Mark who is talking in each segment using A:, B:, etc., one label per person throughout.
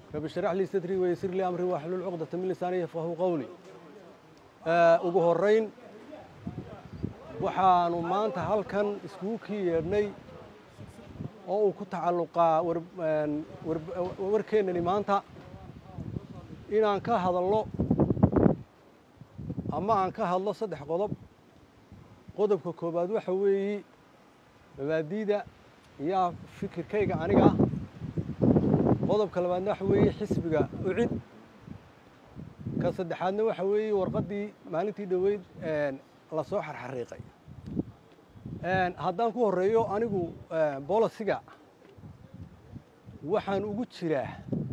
A: rabi sharax lii sadrii waysir lii amri waxlul cuqdata min lisaani yafqahu qowli ugu horrayn waxaanu maanta halkan iskugu kii yeedhnay oo uu ku tacalluqaa warkeennani maanta inaan ka hadalno ama aan ka hadlo saddex qodob qodobka koowaad waxa weeye mabaadiida iyo fikirkayga aniga qodobka labaadna waxa weeye xisbiga ucid ka saddexaadna waxa weeye warqaddii maalintii dhoweyd la soo xarxariiqay haddaan ku horreeyo anigu bolisiga waxaan ugu jiraa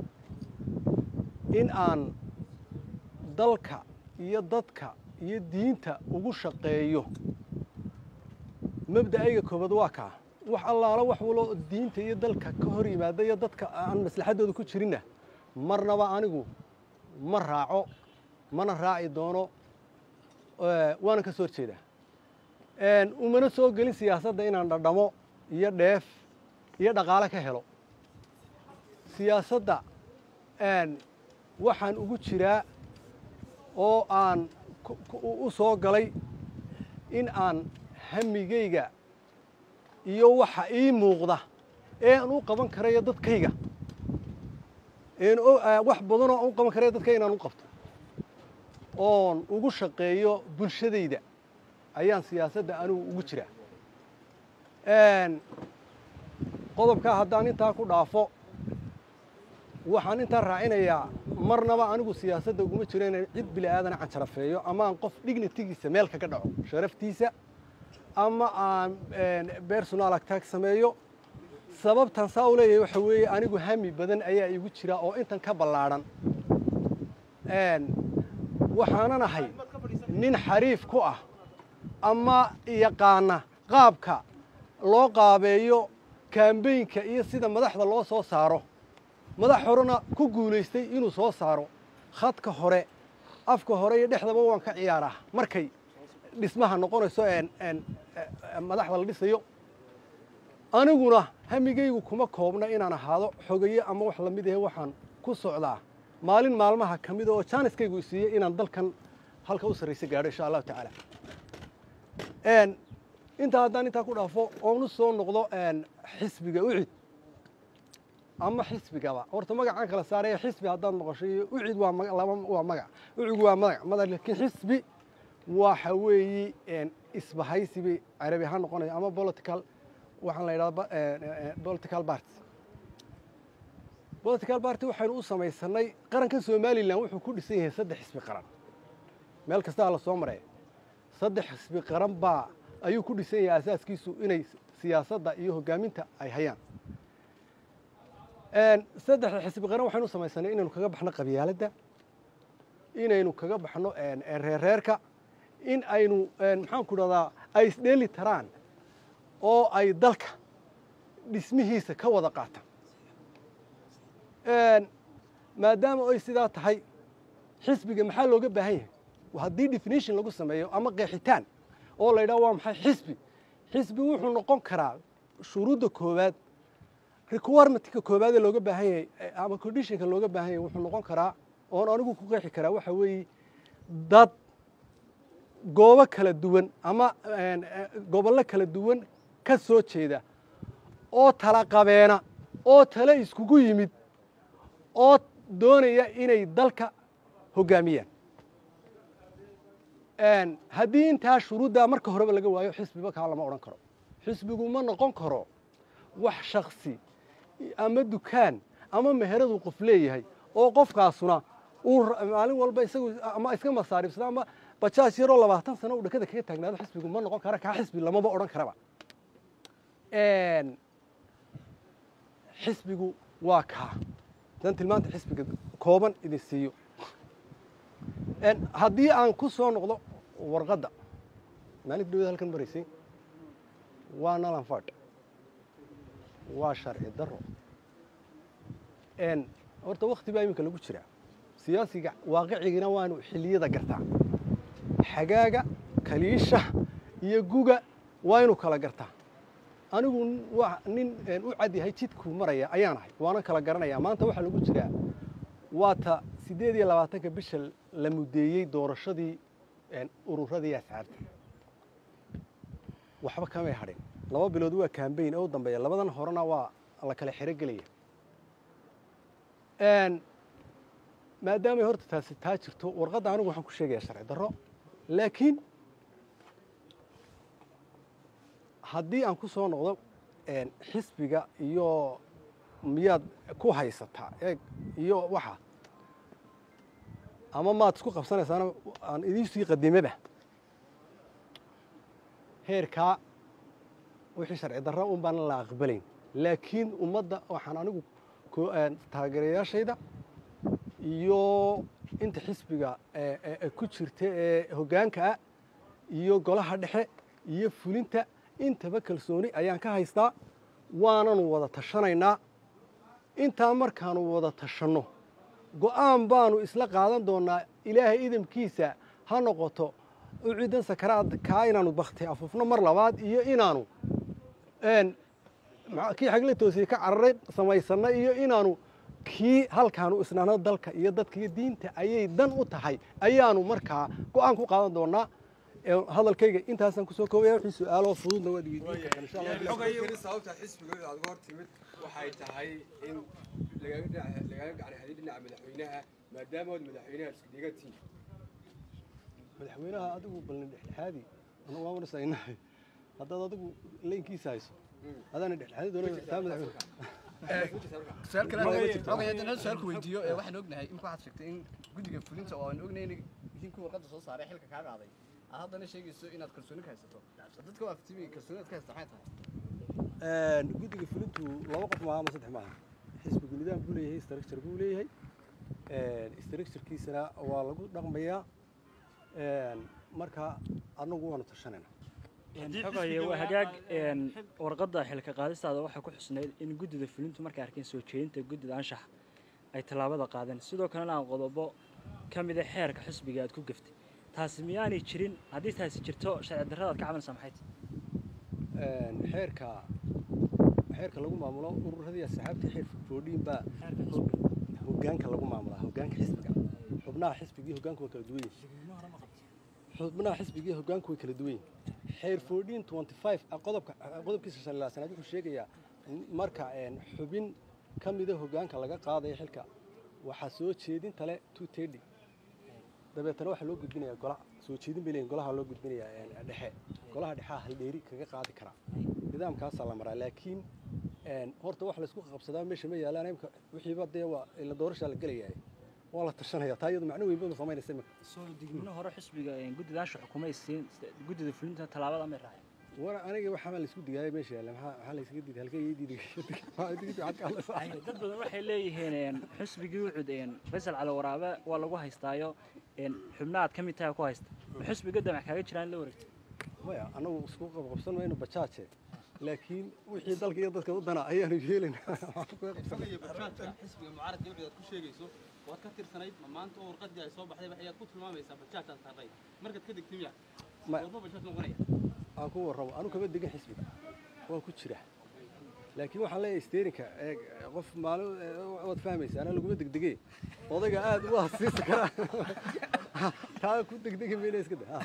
A: in aan dalka iyo dadka iyo diinta ugu shaqeeyo mabda'ayga koobaad waa kaa wax allaala wax walo diinta iyo dalka ka hor yimaada iyo dadka aan maslaxaddooda ku jirinna marnaba anigu ma raaco mana raaci doono waanan ka soo horjeedaa umana soo gelin siyaasadda inaan dhadhamo iyo dheef iyo dhaqaale ka helo siyaasadda waxaan ugu jiraa oo aan u soo galay in aan hamigayga iyo waxa ii muuqda ee aan u qaban karayo dadkayga wax badanoo aan u qaban karayo dadkayga inaan u qabto oon ugu shaqeeyo bulshadayda ayaan siyaasadda anigu ugu jiraa qodobkaa haddaan intaa ku dhaafo waxaan intaa raacinayaa marnaba anigu siyaasadda uguma jiro inaan cid bili aadana canjarafeeyo ama aan qof dignitigiisa meel kaga dhaco sharaftiisa ama aan bersonal agtaag sameeyo sababtan saa u leeyahay waxa weeye anigu hami badan ayaa igu jira oo intan ka ballaadhan waxaanan ahay nin xariif ku ah ama yaqaana qaabka loo qaabeeyo kambeynka iyo sida madaxda loo soo saaro madax horena ku guulaystay inuu soo saaro khadka hore afka hore iyo dhexdaba waan ka ciyaaraa markay dhismaha noqonayso madaxda la dhisayo aniguna hamigaygu kuma koobna inaan ahaado xogaye ama wax lamid ahe waxaan ku socdaa maalin maalmaha ka mida oo jaaniskaygu isiiyey inaan dalkan halka u sarraysa gaadho insha allahu tacaala intaa haddaan intaa ku dhaafo oonu soo noqdo xisbiga ucid ama xisbigaba horta magacaan kala saaraya xisbi haddaad maqasho iyo ucid waa waa magac ucigu waa magac mada laakiin xisbi waxa weeye isbahaysi bay carabi ahaan noqonaya ama political waxaan la yidhahda political party political party waxaynu u samaysanay qaranka somalilan wuxuu ku dhisan yahay saddex xisbi qaran meel kastaa la soo maraya saddex xisbi qaran baa ayuu ku dhisan yahay asaaskiisu inay siyaasadda iyo hoggaaminta ay hayaan saddexda xisbi qaran waxaynu samaysanay inaynu kaga baxno qabyaaladda inaynu kaga baxno reerreerka in aynu maxaan ku dhahdaa ay isdheeli taraan oo ay dalka dhismihiisa ka wada qaataan maadaama ay sidaa tahay xisbiga maxaa looga baahan yahay haddii definition lagu sameeyo ama qeexitaan oo la yidhaha waa maxay xisbi xisbi wuxuu noqon karaa shuruudda koowaad requirement-ka koowaadee looga baahan yahay ama conditionka looga baahan yahay wuxuu noqon karaa oon anigu ku qeexi karaa waxa weeye dad goobo kala duwan ama gobollo kala duwan ka soo jeeda oo tala qabeena oo tale iskugu yimid oo doonaya inay dalka hoggaamiyaan haddii intaa shuruuddaa marka horeba laga waayo xisbiba kaa lama odhan karo xisbigu ma noqon karo wax shaksi ama dukaan ama meheradu qof leeyahay oo qofkaasuna uu maalin walba isagu ama iska masaaribsada ama bajaaj yaroo labaatan sano uu dhakada kaga taagnaado xisbigu ma noqon kara kaa xisbi lamaba odhan karaba xisbigu waa kaa dan tilmaanta xisbiga kooban idin siiyo haddii aan ku soo noqdo warqadda maalinta dhawada halkan maraysay waa nalanfadh waa sharci daro horta wakti baa iminka lagu jiraa siyaasiga waaqicigina waanu xilliyada gartaa xagaaga kaliisha iyo guga waa inuu kala gartaa anigu waa nin u cad yahay jidkuu maraya ayaan ahay waana kala garanaya maanta waxaa lagu jiraa waa ta siddeed iyo labaatanka bisha la mudeeyey doorashadii ururadii asxaabta waxba kamay hadhin laba bilood waa kambayn oo u dambeeya labadan horena waa la kala xero gelaya maadaamay horta taasi taa jirto warqadda anigu waxaan ku sheegayaa sharci darro laakiin haddii aan ku soo noqdo xisbiga iyo miyaad ku haysataa eeg iyo waxa ama maad isku qabsanaysaana aan idiin sii qadimaba heerkaa wixii sharci darra un baan la aqbalayn laakiin ummadda waxaan anigu taageerayaashayda iyo inta xisbiga ku jirta ee hoggaanka ah iyo golaha dhexe iyo fulinta intaba kalsooni ayaan ka haystaa waananu wada tashanaynaa intaa markaanu wada tashanno go'aan baanu isla qaadan doonnaa ilaahay idamkiisa ha noqoto u cidan sakaraad kaa inaanu bakti afuufno mar labaad iyo inaanu kii xagle toosiye ka cararay samaysanno iyo inaanu kii halkaanu isnaano dalka iyo dadka iyo diinta ayay dan u tahay ayaanu markaa go'aan ku qaadan doonnaa hadalkayga intaasaan kusoo koobaya wixii su-aaloo fududna waad weydiin
B: sababta xisbigooda aad uga hor timid waxay tahay in lagaaga gacanhadiy dhinaca madaxweynaha maadaama ood madaxweynaha isku dhigatiin
A: madaxweynaha adigu balna dhexdhexaadi waanasaynahay haddaad adigu leynkiisa hayso adaana dhexdhexaadi doona taa madaxweyne
C: su-aalku weydiiyo waxaan ognahay imika waxaad sheegtay in guddiga fulinta oo aan ognahay in idinku warqadda soo saaray xilka kaa qaaday aad haddana sheegayso inaad kalsooni ka haysato dadka waa aftimi kalsoonidaad ka haysta maxay tahay
A: guddiga fulintu laba qof maaha ama saddex maaha xisbigu nidaam buu leeyahay structure buu leeyahay structurekiisana waa lagu dhaqmayaa marka anagu waanu tashanayna
D: xogaye waa hagaag warqadda xilka qaadistaada waxaa ku xusnayd in guddida fulintu markay arkeen soo jeedinta guddida anshax ay tallaabada qaadeen sidoo kalena aan qodobo ka mida xeerka xisbiga aad ku gaftay taasi miyaanay jirin haddii taasi jirto sharci darrada aad ka cabanaysaa maxay tahay
A: xeerka xeerka lagu maamulo ururadii asxaabtii xeer foodhiin baa hoggaanka lagu maamulaa hoggaanka xisbiga xubnaha xisbigii hoggaanku waa kala duwan yihin xubnaha xisbigii hoggaanku way kala duwan yihin xeer foodhiin twenty five qodobka qodobkiisa shan ilaa sanaad wuxuu sheegayaa marka xubin ka mida hoggaanka laga qaadayo xilka waxaa soo jeedinta le two thirty dabeetana waxaa loo gudbinayaa gola soo jeedin bay leeyihin golaha loo gudbinayaa dhexe golaha dhexea haldheeri kaga qaadi karaa nidaamkaasaa la maraa laakiin horta wax laysku qabsadaa meesha ma yaalaan imka wixiiba dee waa ila doorashaa la gelayaa waa la tashanaya taa iyadu macno weynba ma samaynaysa imika
D: soo digmino hore xisbiga guddida anshax xukumay siin guddida fulinta tallaabada may raaceen
A: war aniga waxaa laysku digaaya meesha yaalla maxaa maxaa laysaga diiday halkee ii diiday
D: dad badan waxay leeyihiin xisbigii wucud faysal cali waraabe waa lagu haystaayo xubna aad ka mid tahay ku haysta xisbiga damac kaaga jiraan la wareegtay
A: maya annagu isku qabqabsan mayno bajaaje laakiin wixii dalka iyo dadka u dana ayaanu yeelaynaa
E: xisbiga mucaaradka wixii aad ku sheegayso waad ka tirsanayd ma maanta oo warqadii ay soo baxday ayaad ku tilmaamaysaa bajaajaan saarnayd markaad ka degtay miya wadma bajaaj noqonaya
A: aan ku warramo anu kama degan xisbiga waan ku jira laakiin waxaan leeyahay steerinka qof maalin waad fahmaysa anaa laguma degdege odayga aad u hasiisi karaa taa ku degdegi mayna iska da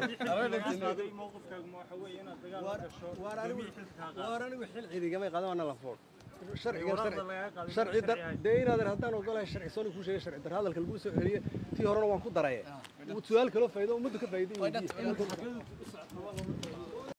A: waar anigu xil cidigamay qaadan waana lafood sharciga sharci dar dee inaadan haddaan ogolahay sharci soo kuu sheegay sharci dar hadalka laguu soo celiye tii horena waan ku daraye su-aal kaloo faa'iido ummaddu ka faa'iido